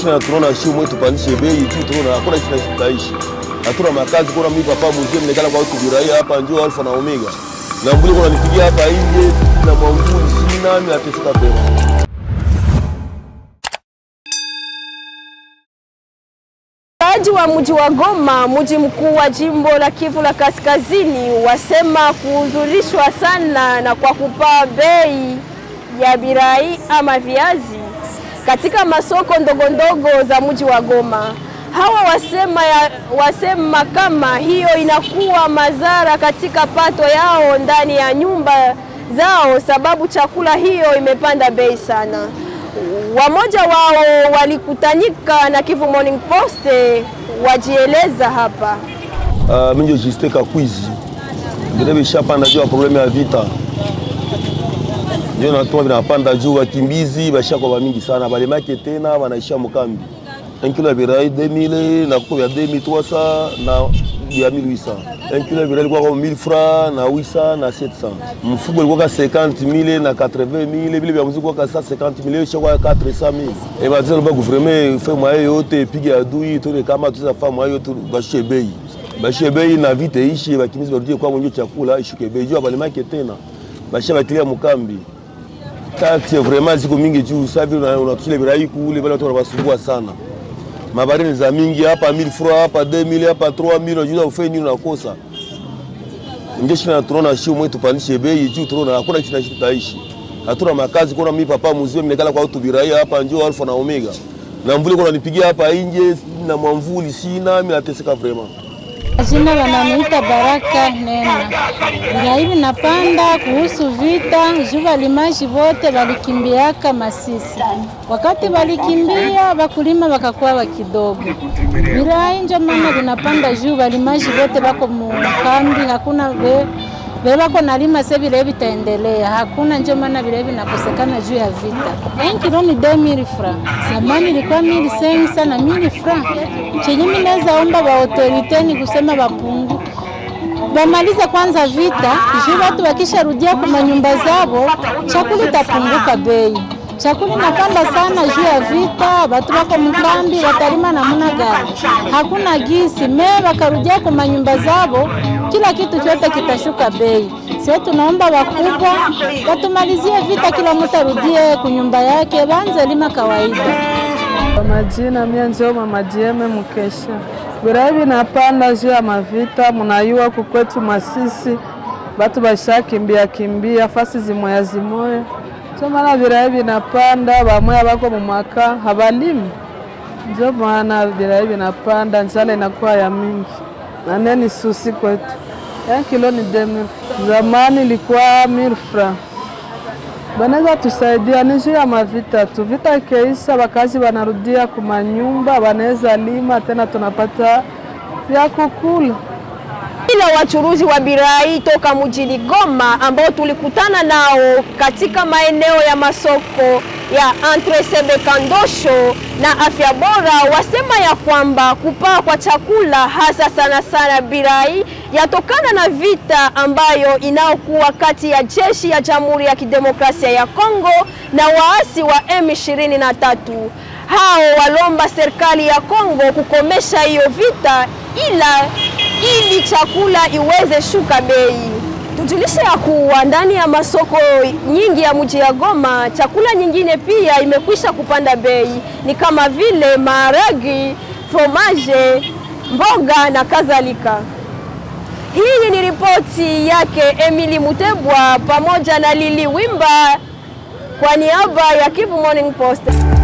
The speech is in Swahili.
sana tunaona shi mwe tupandishe bei juu, tunaona hakuna kitu kinaishi, hatuna makazi. Kuna mimi papa mzee mnekala kwa watu biraia hapa, njoo alfa na omega na mbuli kuna nipigia hapa nje na mwanguli sina mimi ateseka pema Wakaaji wa mji wa Goma, mji mkuu wa jimbo la Kivu la Kaskazini, wasema kuhuzunishwa sana na kwa kupaa bei ya birai ama viazi katika masoko ndogo ndogo za mji wa Goma. Hawa wasema, ya, wasema kama hiyo inakuwa madhara katika pato yao ndani ya nyumba zao, sababu chakula hiyo imepanda bei sana. Wamoja wao walikutanika na Kivu Morning Post wajieleza hapa. Uh, minjo Juste Kakwizi vile vishapanda juu ya problemu ya vita, ndio natuma vinapanda juu. Wakimbizi bashakuwa bamingi sana, balemake tena wanaishia mkambi. Un kilo ya birai 2000 na kuko vya 2300 na vya 1800. Un kilo ya birai ilikuwa kama 1000 francs na 800 na 700. Mfugo ilikuwa 50000 na 80000, vile vya mzigo kwa 150000 ishakuwa 400000. Eh, basi ndio gouvernement fait moyen yote ipige adui tuone kama tuza fa moyen yote bashie bei. Bashie bei na vita ishi, bakimizi barudie kwa mwenye chakula ishuke bei. Jua balemake tena. Bashia batilia mkambi taksi vraiment ziko mingi juu. Sasa vile unatusile birai kule, wale watu wanabasumbua sana mabarini za mingi hapa 1000 francs hapa 2000 hapa 3000 unajua ufanye nini unakosa. Ndio shina tunaona shio mwetu tupandishe bei juu, tunaona hakuna kitu tunaishi. Hatuna makazi, kuna mimi papa mzee mnekala kwa watu biraia hapa njoo alfa na omega. Na mvuli kuna nipigia hapa nje na mwamvuli sina, mimi nateseka vraiment. Jina wananiita Baraka Nena. Bila hivi napanda kuhusu vita juu walimaji wote walikimbiaka Masisi. Wakati walikimbia wakulima wakakuwa wa kidogo. Bila njo mama vinapanda juu walimaji wote wako mukambi, hakuna we vile wako nalima sasa vile vitaendelea, hakuna njo maana vile vinakosekana juu ya vita. En kilo ni 2000 francs, zamani ilikuwa 1500 na 1000 francs. Chenye mimi naweza omba ba autorite ni kusema wapungu wamalize kwanza vita, juu watu wakisharudia kwa manyumba zao, chakula itapunguka bei. Chakula inapanda sana juu ya vita, watu wako mkambi, watalima namna gani? Hakuna gisi me, wakarudia kwa manyumba zao, kila kitu chote kitashuka bei. Sasa tunaomba wakubwa watumalizie vita, kila mtu arudie kunyumba yake, wanze lima kawaida. Kwa majina mie njo mama Dieme Mukesha. Birai vinapanda juu ya mavita, munayua kukwetu Masisi batu bashakimbia kimbia fasi zimoya zimoya, njo maana birai vinapanda, bamoya bako mumaka habalimi, njo maana birai vinapanda, njala inakuwa ya mingi na neni susi kwetu. Ya kilo ni demi, zamani ilikuwa mil francs banaweza tusaidia ni juu ya mavita tu. Vita ikeisha, wakazi wanarudia kumanyumba, wanaweza lima tena, tunapata vya kukula. Ila wachuruzi wa birai toka mjini Goma ambao tulikutana nao katika maeneo ya masoko ya Entre Sebekandosho na Afya Bora wasema ya kwamba kupaa kwa chakula hasa sana sana birai yatokana na vita ambayo inayokuwa kati ya jeshi ya Jamhuri ya Kidemokrasia ya Kongo na waasi wa M23. Hao walomba serikali ya Kongo kukomesha hiyo vita ila ili chakula iweze shuka bei. Tujulishe ya kuwa ndani ya masoko nyingi ya mji ya Goma, chakula nyingine pia imekwisha kupanda bei, ni kama vile maharagi, fromaje, mboga na kadhalika. Hii ni ripoti yake Emily Mutebwa pamoja na Lili Wimba kwa niaba ya Kivu Morning Post.